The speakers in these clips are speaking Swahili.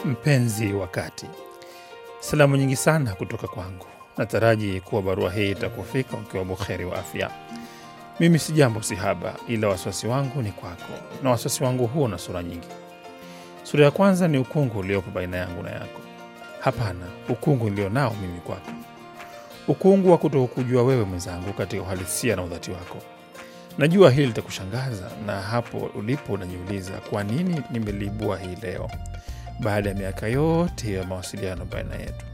Mpenzi wa kati, salamu nyingi sana kutoka kwangu. Nataraji kuwa barua hii itakufika ukiwa buheri wa afya. Mimi si jambo si haba, ila wasiwasi wangu ni kwako, na wasiwasi wangu huo na sura nyingi. Sura ya kwanza ni ukungu uliopo baina yangu na yako. Hapana, ukungu nilio nao mimi kwako, ukungu wa kutokujua wewe mwenzangu katika uhalisia na udhati wako. Najua hili litakushangaza, na hapo ulipo unajiuliza kwa nini nimeliibua hii leo baada ya miaka yote ya mawasiliano baina yetu.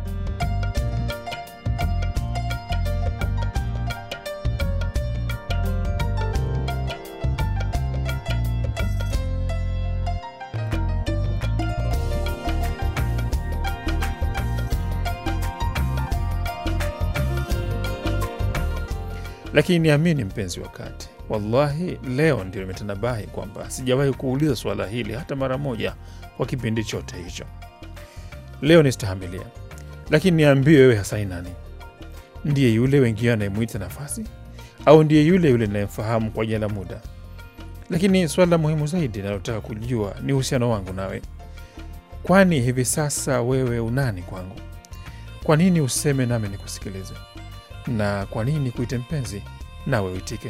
Lakini niamini mpenzi wa kati, wallahi leo ndio nimetanabahi kwamba sijawahi kuuliza suala hili hata mara moja kwa kipindi chote hicho. Leo nistahamilia, lakini niambie wewe hasa ni nani? Ndiye yule wengine anayemwita nafasi, au ndiye yule yule ninayemfahamu kwa jina la muda? Lakini swala muhimu zaidi nalotaka kujua ni uhusiano wangu nawe. Kwani hivi sasa wewe unani kwangu? Kwa nini useme nami nikusikilize? na kwa nini kuite mpenzi nawe uitike?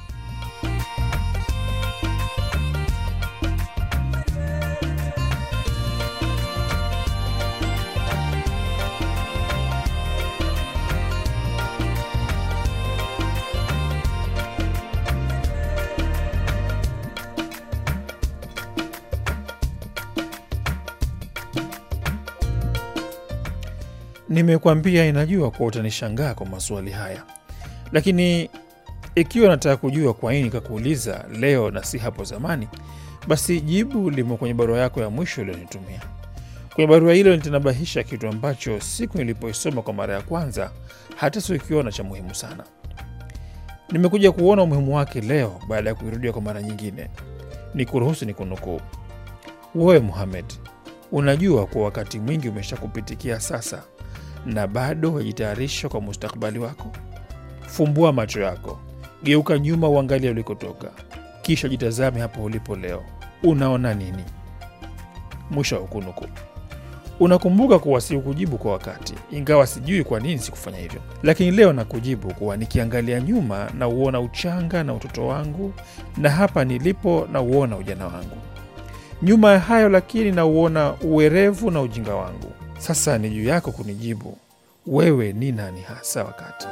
Nimekwambia inajua kuwa utanishangaa kwa maswali haya, lakini ikiwa nataka kujua kwa nini kakuuliza leo na si hapo zamani, basi jibu limo kwenye barua yako ya mwisho ulionitumia. Kwenye barua hilo nitanabahisha kitu ambacho siku nilipoisoma kwa mara ya kwanza hata sikukiona cha muhimu sana. Nimekuja kuona umuhimu wake leo baada ya kuirudia kwa mara nyingine. Ni kuruhusu ni kunukuu: wewe Muhamed, unajua kuwa wakati mwingi umeshakupitikia sasa na bado wajitayarisha kwa mustakabali wako. Fumbua macho yako, geuka nyuma, uangalia ulikotoka, kisha jitazame hapo ulipo leo. Unaona nini? Mwisho wa kunukuu. Unakumbuka kuwa sikujibu kwa wakati, ingawa sijui kwa nini sikufanya hivyo, lakini leo nakujibu kuwa nikiangalia nyuma na uona uchanga na utoto wangu, na hapa nilipo na uona ujana wangu. Nyuma ya hayo lakini na uona uwerevu na ujinga wangu. Sasa ni juu yako kunijibu wewe ni nani hasa wakati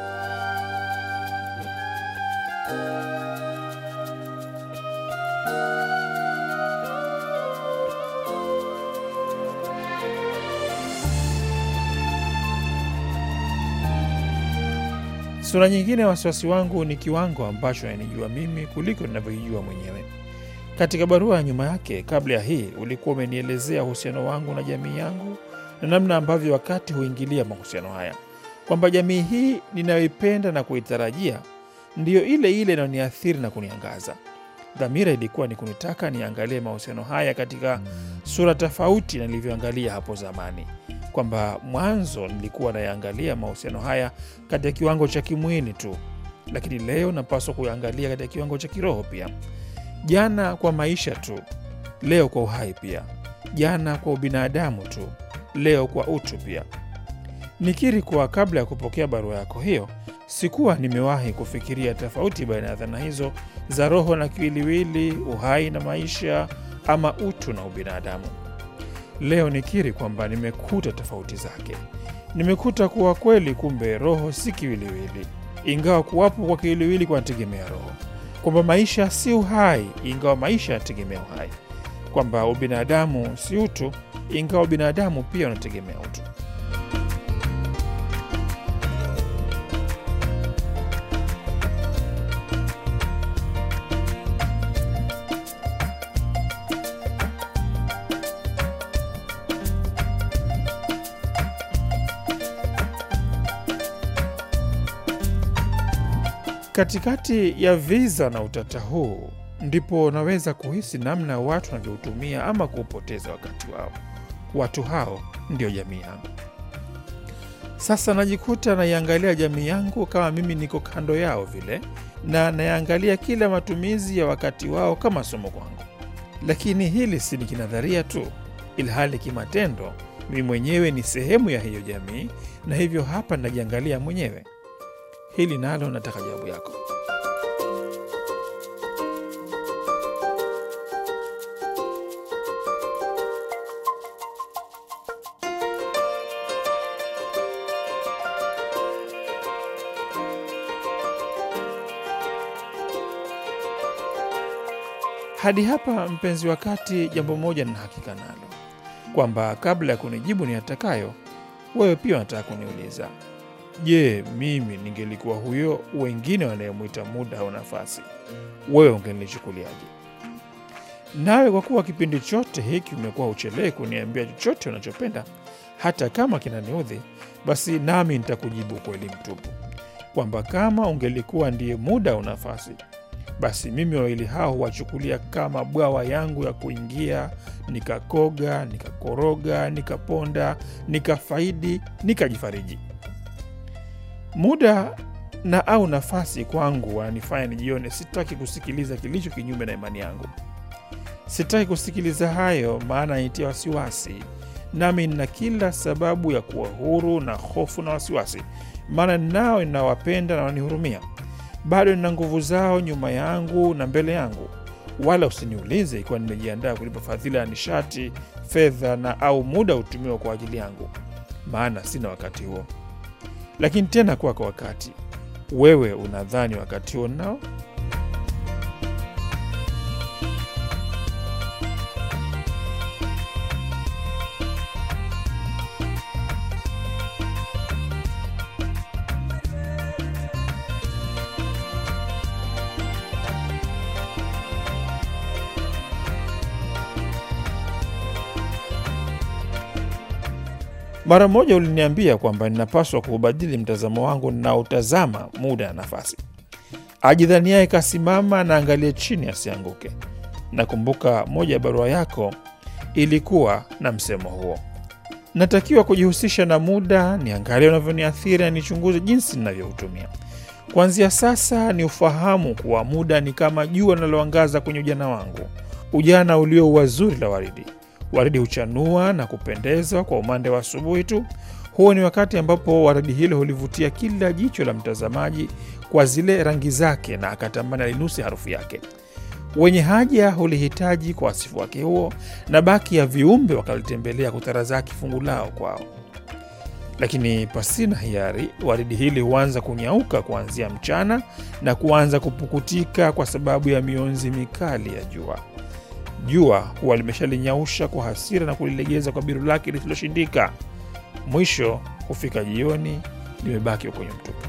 Sura nyingine ya wasiwasi wangu ni kiwango ambacho nanijua mimi kuliko ninavyoijua mwenyewe. Katika barua ya nyuma yake, kabla ya hii, ulikuwa umenielezea uhusiano wangu na jamii yangu na namna ambavyo wakati huingilia mahusiano haya, kwamba jamii hii ninayoipenda na kuitarajia ndiyo ile ile inayoniathiri na kuniangaza. Dhamira ilikuwa ni kunitaka niangalie mahusiano haya katika sura tofauti na nilivyoangalia hapo zamani, kwamba mwanzo nilikuwa nayaangalia mahusiano haya katika kiwango cha kimwili tu, lakini leo napaswa kuyaangalia katika kiwango cha kiroho pia. Jana kwa maisha tu, leo kwa uhai pia. Jana kwa ubinadamu tu, leo kwa utu pia. Nikiri kuwa kabla ya kupokea barua yako hiyo sikuwa nimewahi kufikiria tofauti baina ya dhana hizo za roho na kiwiliwili, uhai na maisha, ama utu na ubinadamu. Leo nikiri kwamba nimekuta tofauti zake. Nimekuta kuwa kweli, kumbe roho si kiwiliwili, ingawa kuwapo kwa kiwiliwili kunategemea roho, kwamba maisha si uhai, ingawa maisha yanategemea uhai, kwamba ubinadamu si utu, ingawa binadamu pia unategemea utu. Katikati ya viza na utata huu ndipo naweza kuhisi namna watu wanavyoutumia ama kuupoteza wakati wao. Watu hao ndio jamii yangu. Sasa najikuta naiangalia jamii yangu kama mimi niko kando yao vile, na nayaangalia kila matumizi ya wakati wao kama somo kwangu. Lakini hili si ni kinadharia tu, ilhali kimatendo mimi mwenyewe ni sehemu ya hiyo jamii, na hivyo hapa najiangalia mwenyewe. Hili nalo nataka jawabu yako. Hadi hapa mpenzi wa kati, jambo moja nina hakika nalo kwamba kabla ya kunijibu ni atakayo, wewe pia unataka kuniuliza, je, mimi ningelikuwa huyo wengine wanayemwita muda au nafasi, wewe ungenichukuliaje? Nawe kwa kuwa kipindi chote hiki umekuwa uchelewi kuniambia chochote unachopenda, hata kama kinaniudhi, basi nami nitakujibu kweli mtupu kwamba kama ungelikuwa ndiye muda au nafasi basi mimi wawili hao huwachukulia kama bwawa yangu ya kuingia, nikakoga, nikakoroga, nikaponda, nikafaidi, nikajifariji. Muda na au nafasi kwangu wananifanya nijione sitaki kusikiliza kilicho kinyume na imani yangu. Sitaki kusikiliza hayo, maana nitia wasiwasi, nami nina kila sababu ya kuwa huru na hofu na wasiwasi, maana nao ninawapenda na wanihurumia bado nina nguvu zao nyuma yangu na mbele yangu, wala usiniulize ikiwa nimejiandaa kulipa fadhila ya nishati, fedha na au muda hutumiwa kwa ajili yangu, maana sina wakati huo. Lakini tena kuwa kwa wakati, wewe unadhani wakati huo nao? Mara moja uliniambia kwamba ninapaswa kuubadili mtazamo wangu ninaotazama muda na nafasi. Ajidhaniaye kasimama na angalie chini asianguke. Nakumbuka moja ya barua yako ilikuwa na msemo huo. Natakiwa kujihusisha na muda, niangalie unavyoniathiri na nichunguze jinsi ninavyoutumia. Kuanzia sasa ni ufahamu kuwa muda ni kama jua linaloangaza kwenye ujana wangu, ujana ulio wazuri la waridi waridi huchanua na kupendeza kwa umande wa asubuhi tu. Huo ni wakati ambapo waridi hilo hulivutia kila jicho la mtazamaji kwa zile rangi zake, na akatamani alinuse harufu yake. Wenye haja hulihitaji kwa wasifu wake huo, na baki ya viumbe wakalitembelea kutarazaki fungu lao kwao. Lakini pasina hiari, waridi hili huanza kunyauka kuanzia mchana na kuanza kupukutika kwa sababu ya mionzi mikali ya jua. Jua huwa limeshalinyausha kwa hasira na kulilegeza kwa biru lake lisiloshindika. Mwisho hufika jioni, limebaki kwenye mtupu.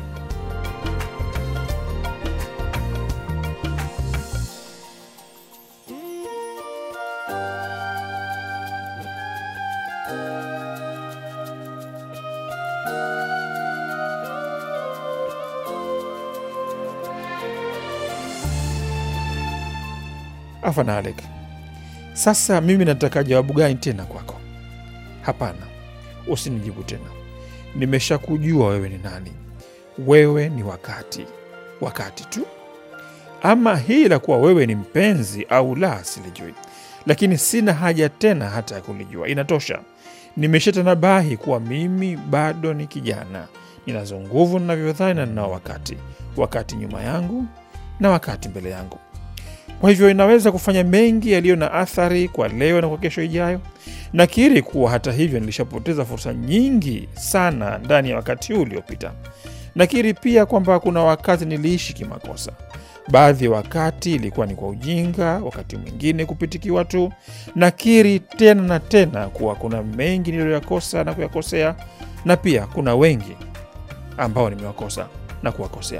Afanalik, sasa mimi nataka jawabu gani tena kwako? Hapana, usinijibu tena. Nimeshakujua wewe ni nani. Wewe ni wakati, wakati tu. Ama hii la kuwa wewe ni mpenzi au la, silijui, lakini sina haja tena hata ya kulijua. Inatosha. Nimeshatanabahi kuwa mimi bado ni kijana, ninazo nguvu ninavyodhani, na ninao wakati, wakati nyuma yangu na wakati mbele yangu kwa hivyo inaweza kufanya mengi yaliyo na athari kwa leo na kwa kesho ijayo. Nakiri kuwa hata hivyo nilishapoteza fursa nyingi sana ndani ya wakati huu uliopita. Nakiri pia kwamba kuna wakati niliishi kimakosa. Baadhi ya wakati ilikuwa ni kwa ujinga, wakati mwingine kupitikiwa tu. Nakiri tena na tena kuwa kuna mengi niliyoyakosa na kuyakosea, na pia kuna wengi ambao nimewakosa na kuwakosea.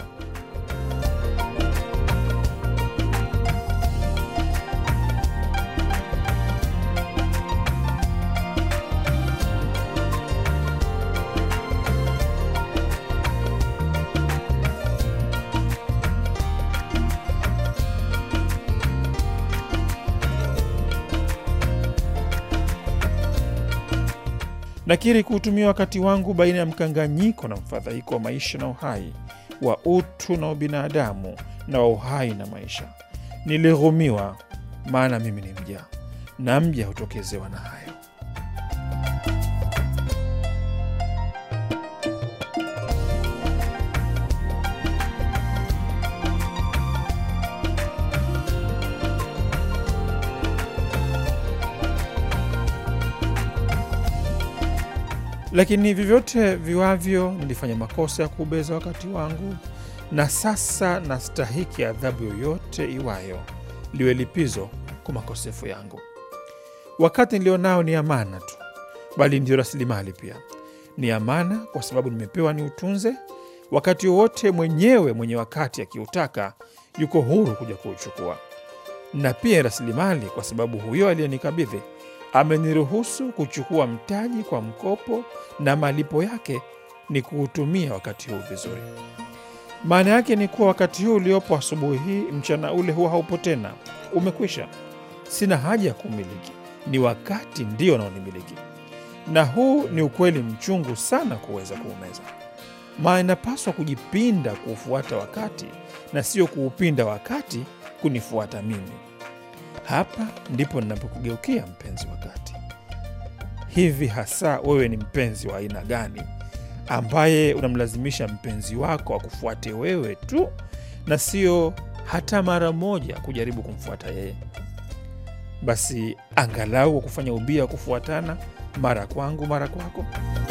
Nakiri kuutumia wakati wangu baina ya mkanganyiko na mfadhaiko wa maisha na uhai, wa utu na ubinadamu, na wa uhai na maisha. Nilighumiwa, maana mimi ni mja, na mja hutokezewa na hayo. Lakini vyovyote viwavyo, nilifanya makosa ya kuubeza wakati wangu, na sasa nastahiki adhabu yoyote iwayo, liwe lipizo kwa makosefu yangu. Wakati nilionao ni amana tu, bali ndio rasilimali pia. Ni amana kwa sababu nimepewa ni utunze wakati wowote. Mwenyewe mwenye wakati akiutaka, yuko huru kuja kuuchukua, na pia rasilimali kwa sababu huyo aliyenikabidhi ameniruhusu kuchukua mtaji kwa mkopo, na malipo yake ni kuutumia wakati huu vizuri. Maana yake ni kuwa wakati huu uliopo asubuhi hii, mchana ule huwa haupo tena, umekwisha. Sina haja ya kumiliki, ni wakati ndio unaonimiliki, na huu ni ukweli mchungu sana kuweza kuumeza. Maana inapaswa kujipinda kuufuata wakati na sio kuupinda wakati kunifuata mimi. Hapa ndipo ninapokugeukia mpenzi wakati. Hivi hasa wewe ni mpenzi wa aina gani, ambaye unamlazimisha mpenzi wako akufuate wewe tu na sio hata mara moja kujaribu kumfuata yeye? Basi angalau kwa kufanya ubia wa kufuatana, mara kwangu mara kwako.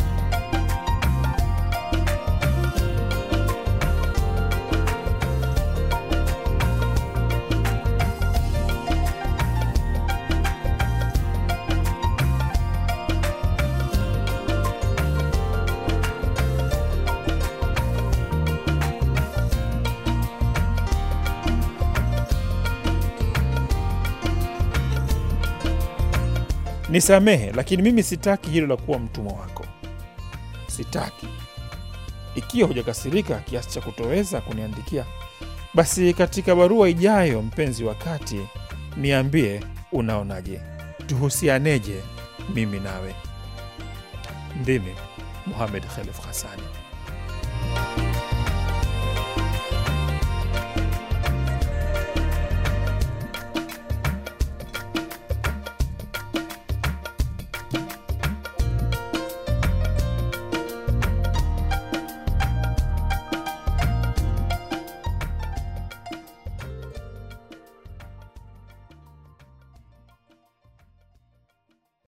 Nisamehe, lakini mimi sitaki hilo la kuwa mtumwa wako, sitaki. Ikiwa hujakasirika kiasi cha kutoweza kuniandikia, basi katika barua ijayo, mpenzi wakati, niambie unaonaje, tuhusianeje mimi nawe. Ndimi Muhamed Khelef Hasani.